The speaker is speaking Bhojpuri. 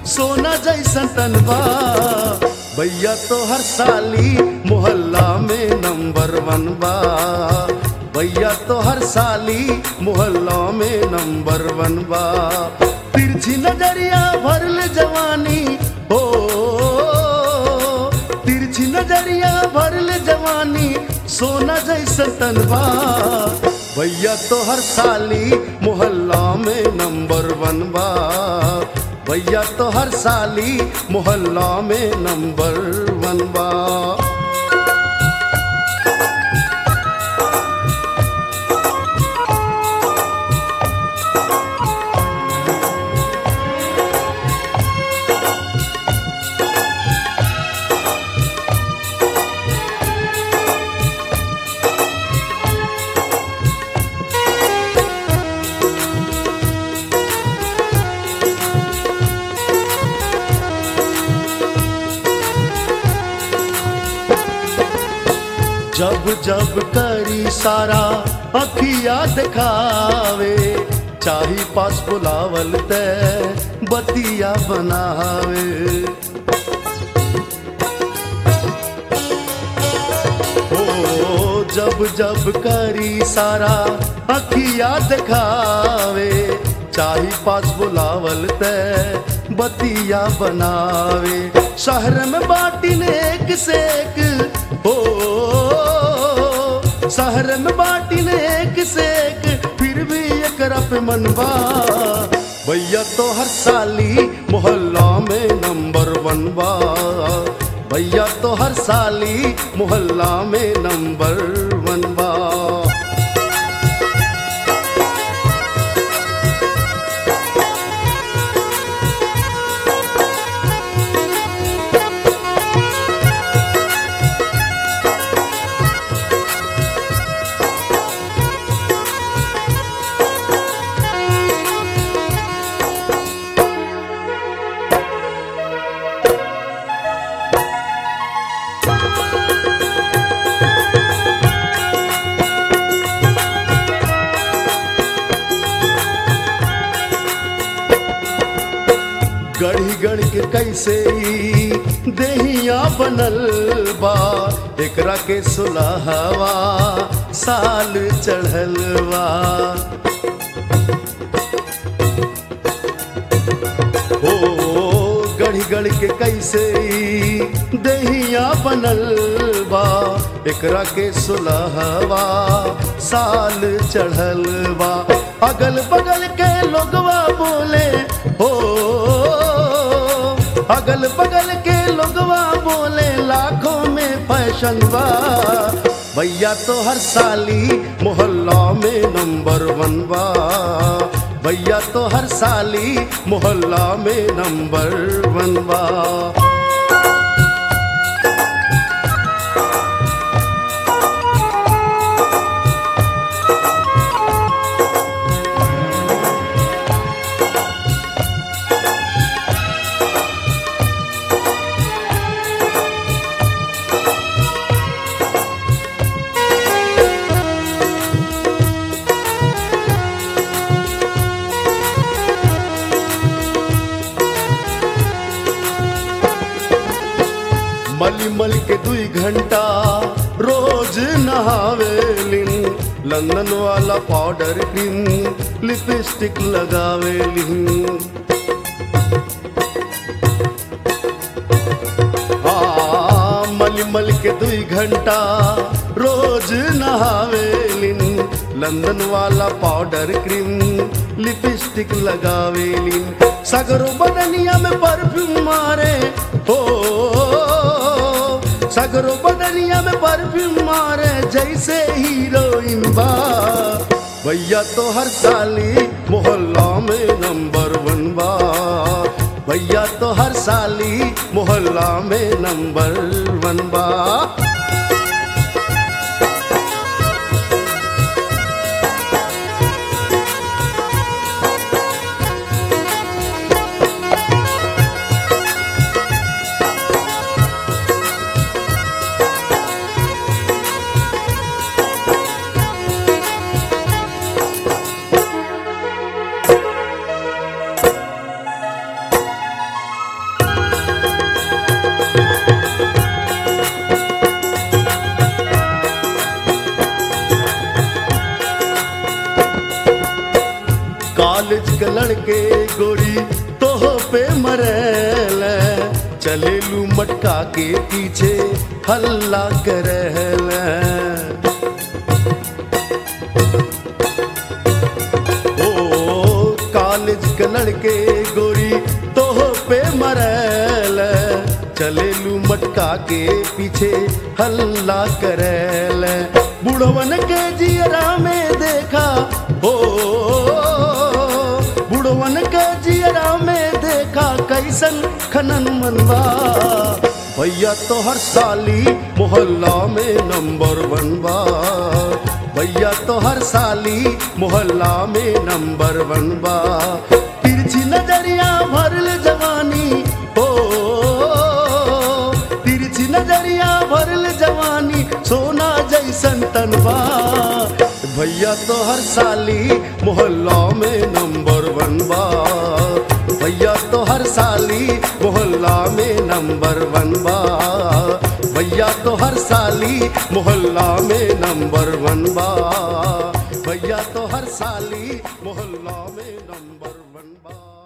सोना जैसन तनबा भैया तो हर साली मोहल्ला में नंबर वन बा भैया तो हर साली मोहल्ला में नंबर वन बा तिरछी नजरिया भरल जवानी हो तिरछी नजरिया भरल जवानी सोना जैसन तनबा भैया तो हर साली मोहल्ला में नंबर वन बा भैया तो हर साली मोहल्ला में नंबर वन बा जब जब करी सारा अखिया दिखावे चाही पास बुलावल ते बतिया बनावे ओ जब जब करी सारा अखिया दिखावे चाही पास बुलावल ते बतिया बनावे शहर में बाटी ने एक से एक हो शहर में बाटी ने एक से एक फिर भी एक पे मनवा भैया तो हर साली मोहल्ला में नंबर वन बा भैया तो हर साली मोहल्ला में नंबर वन बा गढ़ी गढ़ के कैसे ई देहिया बनल बा एकरा के सुलहवा साल चढ़ल बा ओ गढ़ी गढ़ के कैसे ई देहिया बनल बा एकरा के सुलहवा साल चढ़ल बा अगल बगल के लोगवा बोले हो अगल बगल के लोगवा बोले लाखों में फैशन बा भैया तो हर साली मोहल्ला में नंबर वन बा भैया तो हर साली मोहल्ला में नंबर वन बा मली मल के दुई घंटा रोज नहावेलिन लंदन वाला पाउडर क्रीम लिपस्टिक लगावेलिन आ, मल मल के दुई घंटा रोज नहावेलिन लंदन वाला पाउडर क्रीम लिपस्टिक लगावेलिन सगरो बदनिया में परफ्यूम मारे हो सगरो बदनिया में परफ्यूम मारे जैसे हीरोइन बा भैया तो हर साली मोहल्ला में नंबर वन बा भैया तो हर साली मोहल्ला में नंबर वन बा कॉलेज के लड़के गोरी तोह पे मरल चलेलू मटका के पीछे हल्ला करल ओ कॉलेज के लड़के गोरी तोह पे मरल चलेलू मटका के पीछे हल्ला करल बुढ़वन के जियरा में देखा हो बुढ़वन के जियरा में देखा कैसन खनन मनवा भैया तो हर साली मोहल्ला में नंबर वन बा भैया तो हर साली मोहल्ला में नंबर वन बा तिरछी नजरिया भरल जवानी हो तिरछी नजरिया भरल जवानी सोना जैसन तनबा भैया तो हर साली मोहल्ला में नंबर वन बा भैया तो हर साली मोहल्ला में नंबर वन बा भैया तो हर साली मोहल्ला में नंबर वन बा भैया तो हर साली मोहल्ला में नंबर वन बा